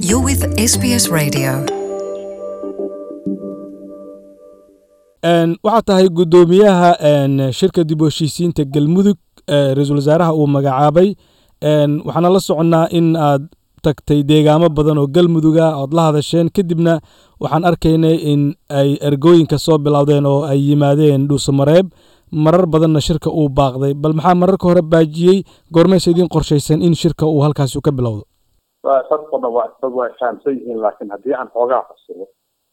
You're with SBS Radio. waxaa tahay guddoomiyaha shirka dib u heshiisiinta galmudug ra-iisul wasaaraha uu magacaabay waxaana la soconnaa in aad tagtay deegaamo badan oo galmuduga ood la hadasheen kadibna waxaan arkaynay in ay ergooyinka soo bilowdeen oo ay yimaadeen dhuusamareeb marar badanna shirka uu baaqday bal maxaa mararka hore baajiyey goormaysa idiin qorshaysan in shirka uu halkaasi ka bilowdo dadkuna waa dad waa fahamsan yihiin laakiin haddii aan xoogaa fasiro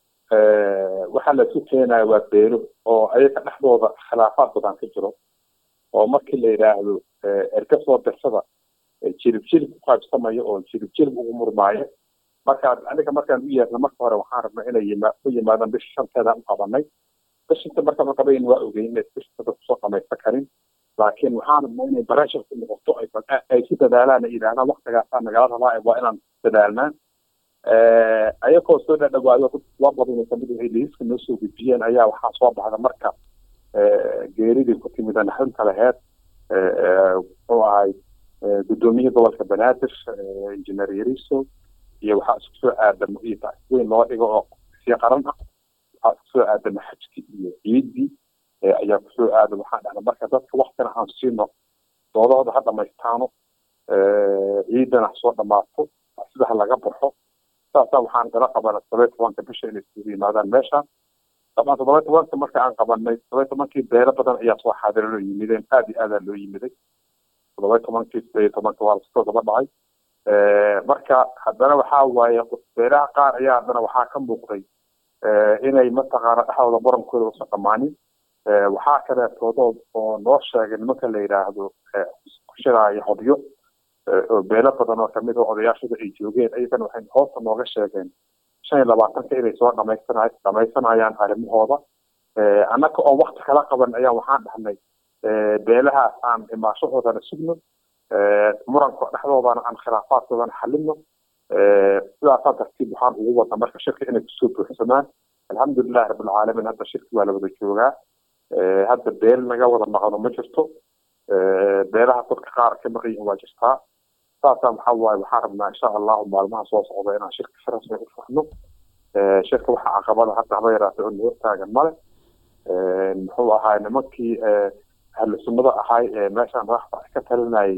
waxaa la isu keenaya waa beelo oo ayaga dhexdooda khilaafaad badan ka jiro oo markii la yidhaahdo erga soo dirsada jilib jilib ku qaybsamayo oo jilib jilib ugu murmaayo markaa aniga markaan u yeerna marka hore waxaan rabnay inay yima u yimaadaan bisha shanteedaan u qabanay bishanta markaan u qabayn waa ogeyn inay bishantada kusoo qamaysan karin laakiin waxaan rabnay inay barashar ku noqoto ay ku dadaalaan ay yidhahdaan waktigaasaa nagala rabaa waa inaan dadaalnaa ayagoo soo dhadhawaayo waa badan kamid waxay liiska noo soo gudbiyeen ayaa waxaa soo baxda marka geeridii ku timid naxdinta laheed muxuu ahay guddoomiyihii gobolka banaadir injineer yariso iyo waxaa isku soo aadamo iyo weyn loo dhigo oo sii qaran ah waxaa isku soo aadama xajki iyo ciidii ayaa kusoo aada waxaan dhahna marka dadka waktina aan siino doodahooda ha dhamaystaano ciidana ha soo dhamaato sidaha laga baxo saasaa waxaan gala qabanay todoba tobanka bisha inay isugu yimaadaan meesha dabcan todoba tobanka marka aan qabanay todoba tobankii beelo badan ayaa soo xaadira loo yimideen aad iyo aadaa loo yimiday todoba tobankii sideed iyo tobanka waa lasoo daba dhacay marka haddana waxaa waaye beelaha qaar ayaa haddana waxaa ka muuqday inay mataqaana dhexdooda barankooda usa dhammaanin waxaa kaleetoodo oo noo sheegay nimanka la yidhaahdo ku shiraayo hodyo oo beelo badan oo kamid a odayaashada ay joogeen ayagana waxay hoosta nooga sheegeen shan iyo labaatanka inay soo dhamaysana dhamaysanayaan arrimahooda annaga oo wakti kala qaban ayaa waxaan dhahnay beelahaas aan imaashahoodana sugno muranka dhexdoodana aan khilaafaadkoodana xalino sidaasaa tartiib waxaan ugu wadna marka shirka inay kusoo buuxsamaan alxamdulilahi rabbilcaalamiin hadda shirki waa la wada joogaa hadda beel naga wada maqano ma jirto beelaha dadka qaar ka maqan yihiin waa jirtaa saasaa waxaa waaye waxaan rabnaa insha allahu maalmaha soo socda inaan shirka si rasmi u fahno shirka waxa caqabada hadda haba yaraatay oo noo taagan male muxuu ahaay nimankii ahlu sunnada ahay ee meeshaan madaxda ka talinayay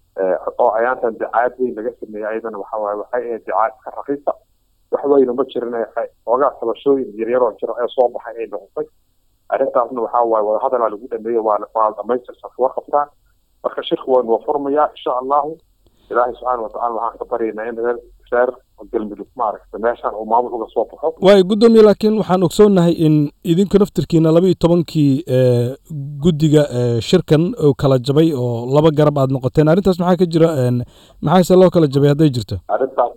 oo ayaantan dicaayad weyn laga sameeyey ayadana waxa waaye waxay ahayd dicaayad iska raqiisa wax weyna ma jirin xoogaa tabashooyin yaryaroo jira ee soo baxay ay noqotay arrintaasna waxaa waaye wadahadalaa lagu dhameeyo waa waa dhamaystirsan kuwa qabtaan marka shirku waa noo furmayaa insha allahu ilaahay subxaana watacala waxaan ka baryaynaa in reer reer galmudug maaragta meeshaan uu maamul uga soo baxo waayo guddoomiye laakiin waxaan ogsoonnahay in idinku naftirkiina laba iyo tobankii guddiga shirkan oo kala jabay oo laba garab aad noqoteen arrintaas maxaa ka jira maxaase loo kala jabay hadday jirto arrintaas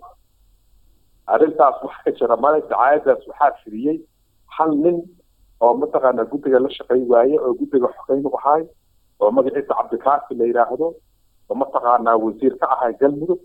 arrintaas waxa ka jira male dacaayadaas waxaa firiyey hal nin oo mataqaanaa guddiga la shaqay waaye oo guddiga xogeyn u ahay oo magaciisa cabdikaafi la yidhaahdo oo mataqaanaa wasiir ka ahay galmudug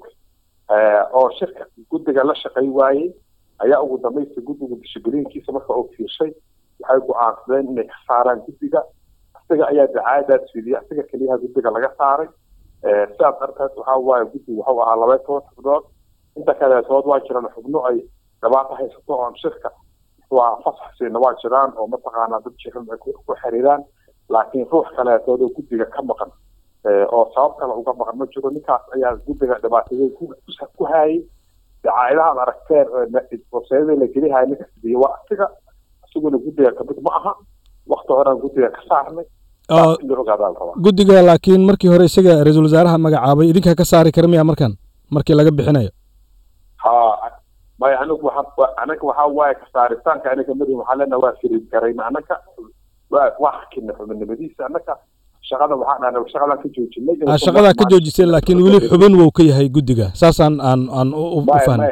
oo shirka guddiga la shaqay waaye ayaa ugu dambaysta guddiga dishibiliinkiisa marka uu fiirshay waxay go-aansadeen inay ka saaraan guddiga isaga ayaa dacaayadaas fidiyay isaga keliyaha guddiga laga saaray sidaas darteed waxaa waaye guddigu waxuu ahaa laba toban xubnood inta kaleetood waa jiraan xubno ay dhibaato haysato oon shirka waa fasaxsiina waa jiraan oo mataqaanaa dad jiran ay ku xiriiraan laakiin ruux kaleetood oo guddiga ka maqan oo sabab kale uga maqan ma jiro ninkaas ayaa guddiga dhibaatadeen ku haayay dacaayadahaad aragteen waseedada la gelihaya ninka sidiye waa asiga isaguna guddiga kamid ma aha wakti horean guddiga ka saarnay in la ogaadaa la rabaa guddiga laakiin markii hore isaga ra-iisul wasaaraha magacaabay idinkaa ka saari kara miya markan markii laga bixinayo ha maya anigu waxa anaga waxaa waaye kasaaritaanka aniga madi waxaa leenaha waa firid garayna anaga waa waa hakina xubinimadiisa anaga shaqada waxaan dhahna shaqadaan ka joojinay shaqadaa ka joojiseen laakiin weli xubin wuu ka yahay guddiga saasaan aan aan u fahnay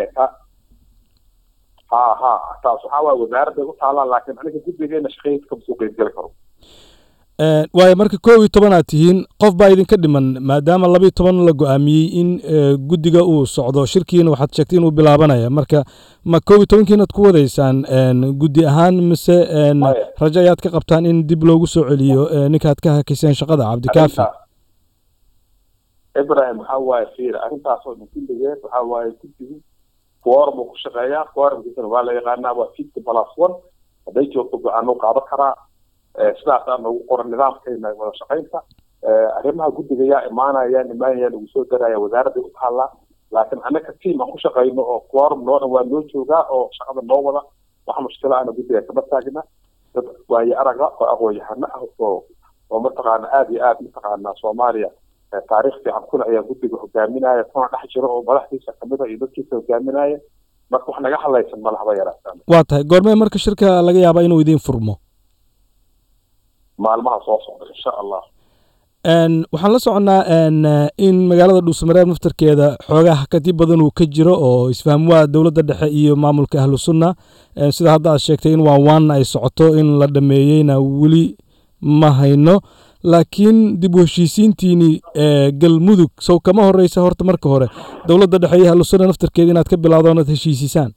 ha ha taas waxaa waaye wasaaradda u taalaa laakiin aniga guddigeena shaqadiisa kama soo qeybgeli karo waayo marka koob iyo toban aad tihiin qof baa idinka dhiman maadaama laba iyo toban la go-aamiyey in guddiga uu socdo shirkiina waxaad sheegtay inuu bilaabanaya marka ma koob iyo tobankiinaad ku wadaysaan guddi ahaan mise rajo ayaad ka qabtaan in dib loogu soo celiyo ninkaad ka hakiseen shaqada cabdikaafi ibrahim waxaa waaye fiir arrintaasoo dhan kulligeed waxaa waaye guddigu quorum uu ku shaqeeyaa quorumkiisana waa la yaqaanaa waa fifty plus one hadday joogto go-aan uu qaadan karaa sidaasaa noogu qoran nidaamkeena wada shaqaynta arrimaha guddiga yaa imaanayaan imaanayaan lagu soo daraya wasaaradday u taallaa laakiin annaka tiam aan ku shaqayno oo quorum noo dhan waa noo joogaa oo shaqada noo wada wax mushkila ana guddiga kama taagna dad waaye araga oo aqoon-yahano ah oo oo mataqaana aada iyo aada mataqaana soomaaliya taariikh fiican kuna ayaa guddiga hogaaminaya kuna dhex jira oo madaxdiisa kamid a iyo dadkiisa hogaaminaya marka wax naga hadlaysan malahaba yaraataan waa tahay goormee marka shirka laga yaabaa inuu idiin furmo maalmaha soo socda insha allah waxaan la soconnaa in magaalada dhuusamareeb naftarkeeda xoogaha kadib badan uu ka jiro oo isfahmwaa dowladda dhexe iyo maamulka ahlu sunna sida hadda aad sheegtay in waan waanna ay socoto in la dhameeyeyna weli ma hayno laakiin dib u heshiisiintiini galmudug sow kama horeysa horta marka hore dowladda dhexe iyo ahlu sunna naftarkeeda inaad ka bilowdo onaad heshiisisaan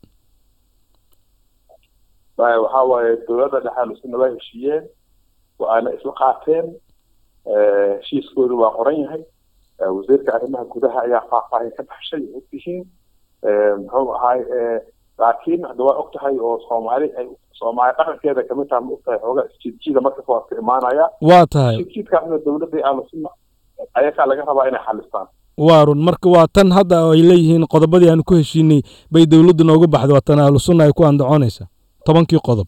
waxaa waaye dowladda dhexe ahlu sunna waa heshiiyeen waana isla qaateen heshiiskoodu waa qoran yahay wasiirka arrimaha gudaha ayaa faahfaahin ka baxshay og tihiin muxuu ahaay laakiin hadda waa og tahay oo soomaali ay soomaali dhaqankeeda kamid taha ma og tahay xooga isjiidjiida markas waa ka imaanaya waa tahay jiidjiidkaasna dowladda ahlusunna ayagaa laga rabaa inay xalistaan waa run marka waa tan hadda ay leeyihiin qodobadii aanu ku heshiinay bay dowladdu nooga baxday waa tan ahlu sunna ay ku andacoonaysa tobankii qodob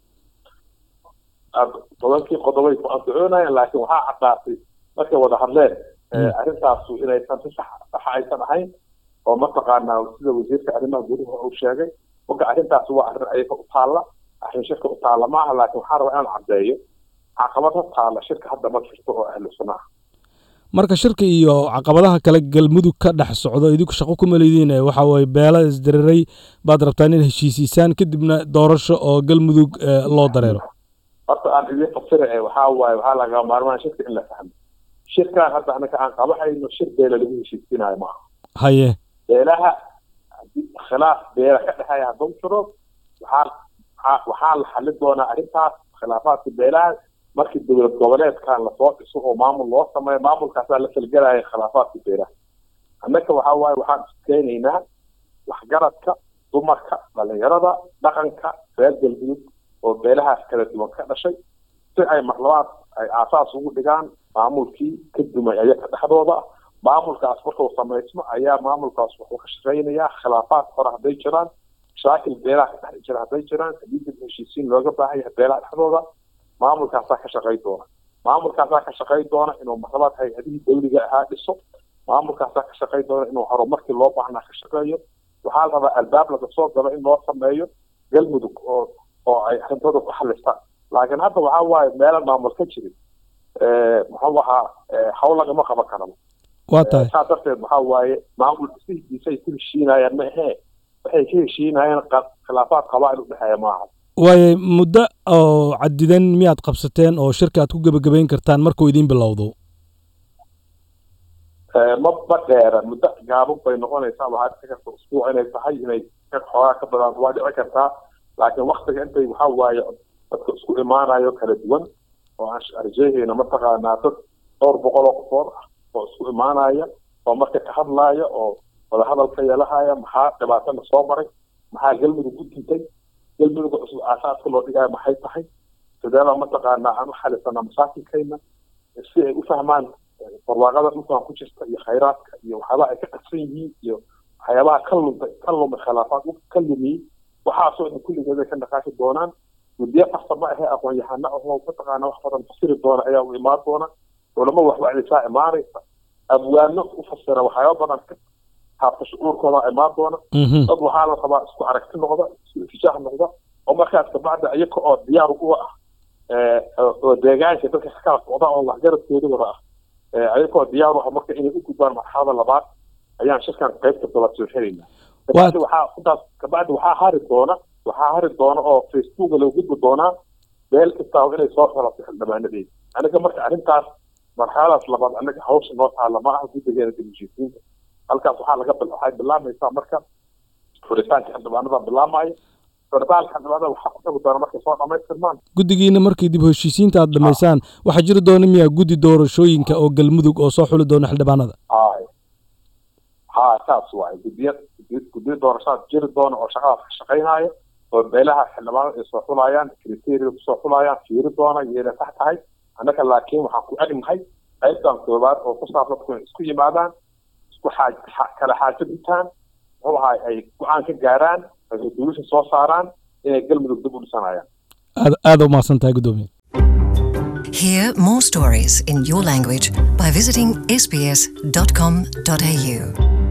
tobankii qodobay ku andacoonayaan laakiin waxaa caddaatay markay wada hadleen arrintaasu inaysan si sax saxa aysan ahayn oo mataqaanaa sida wasiirka arrimaha gudaha uu sheegay marka arrintaasi waa arrin ayaga u taalla arrin shirka u taalla maaha laakiin waxaa rabaa inaan caddeeyo caqabada taalla shirka hadda ma jirto oo ahlu sunna ah marka shirka iyo caqabadaha kale galmudug ka dhex socdo idinku shaqo kuma leediin waxa weye beela isdiriray baad rabtaan in heshiisiisaan kadibna doorasho oo galmudug loo dareero horta aan idiin fasira waxaa waaye waxaa laga maarmaan shirka in la fahmo shirkaan hadda anaka aan qabanayno shir beela lagu heshiisinayo maaha haye beelaha haddii khilaaf beela ka dhexeeya hadduu jiro waxaa waxaa la xalin doonaa arrintaas khilaafaadka beelaha markii dowlad goboleedkan lasoo dhiso oo maamul loo sameeyo maamulkaasaa la falgelaya khilaafaadka beelaha annaka waxaa waaye waxaan iskeenaynaa waxgaradka dumarka dhalinyarada dhaqanka reer galmudug oo beelahaas kala duwan ka dhashay si ay marlabaad ay aasaas ugu dhigaan maamulkii ka dumay ayaga dhexdooda maamulkaas markuu samaysmo ayaa maamulkaas wuxuu ka shaqaynayaa khilaafaad hore hadday jiraan mashaakil beelaha ka dhex jira hadday jiraan haddii dib heshiisiin looga baahan yahay beelaha dhexdooda maamulkaasaa ka shaqayn doona maamulkaasaa ka shaqayn doona inuu marlabaad hay-adihii dawliga ahaa dhiso maamulkaasaa ka shaqayn doona inuu horumarkii loo baahnaa ka shaqeeyo waxaa la rabaa albaab laga soo galo in loo sameeyo galmudug oo oo ay arrintooda ku xalistaan laakiin hadda waxaa waaye meelan maamul ka jirin muxuu ahaa hawl lagama qaban karaba waa tahay saa darteed waxaa waaye maamul dhisihiisa ay ku heshiinayaan ma ahee waxay ka heshiinayaan khilaafaad qabaa'il u dhexeeya maaha waaye muddo oo cadidan miyaad qabsateen oo shirka aad ku gebagabayn kartaan markuu idiin bilowdo ma ma dheera muddo gaaban bay noqonaysaa waxaa dhici karta usbuuc inay tahay inay xoogaa ka badaan waa dhici kartaa laakiin waktiga intay waxaa waaye dadka isku imaanayo kala duwan oo aan arjeehayna mataqaanaa dad dhowr boqol oo qofood ah oo isku imaanaya oo marka ka hadlaaya oo wadahadalka yeelahaya maxaa dhibaatana soo maray maxaa galmudug u dintay galmudugga cusub aasaaska loo dhigaayo maxay tahay sideebaa mataqaanaa aan u xalisanaa masaakilkayna si ay u fahmaan barwaaqada dhulkan ku jirta iyo khayraadka iyo waxyaabaha ay ka qadsan yihiin iyo waxyaabaha ka lumtay ka lumay khilaafaad ka lumiyey waxaasoo dhan kulligeeda ka dhaqaashi doonaan muddiyo farsamo ahee aqoon-yahano ahoo mataqaana wax badan fasiri doona ayaa u imaan doona culamo waxwacdisaa imaanaysa abwaano u fasira waxyaaba badan ka taabta shucuurkooda imaan doona dad waxaa la rabaa isku aragti noqda isku itijaah noqda oo markaas kabacda iyaga oo diyaar u ah oo deegaanka dadka kala socda oo waxgaradkooda wada ah ayagoo diyaar u ah marka inay u gudbaan marxalada labaad ayaan shirkan qaybta daba soo xelaynaa kabacdi waxaa intaas kabacdi waxaa hari doona waxaa hari doona oo facebooka lagu gudbi doonaa meel kastaa inay soo xelato xildhibaanadeeda aniga marka arrintaas marxaladaas labaad anaga hawsha noo taala ma aha guddigeena dibushiisiinta halkaas waxaa laga waxay bilaamaysaa marka furitaanka xildhibaanada bilaamaya furitaanka xildhibaanada waxaa ku xigi doona markay soo dhamaystirmaan guddigiina markii dib heshiisiinta aad dhamaysaan waxaa jiri doona miyaa guddi doorashooyinka oo galmudug oo soo xuli doona xildhibaanada hay ha saas waaye guddiya guddiyo doorashaad jiri doona oo shaqadaas ka shaqaynaayo oo beelaha xildhibaanada ay soo xulayaan criteria kusoo xulayaan fiiri doona iyayna sax tahay annaka laakiin waxaan ku egnahay qaybtan koobaad oo ku saabsan dadku inay isku yimaadaan isku xaaj kala xaajo gutaan muxuu ahay ay go-aan ka gaaraan ay resolution soo saaraan inay galmudug dib u dhisanayaan aad aada u mahadsan tahay guddoomiye Hear more stories in your language by visiting sbs.com.au.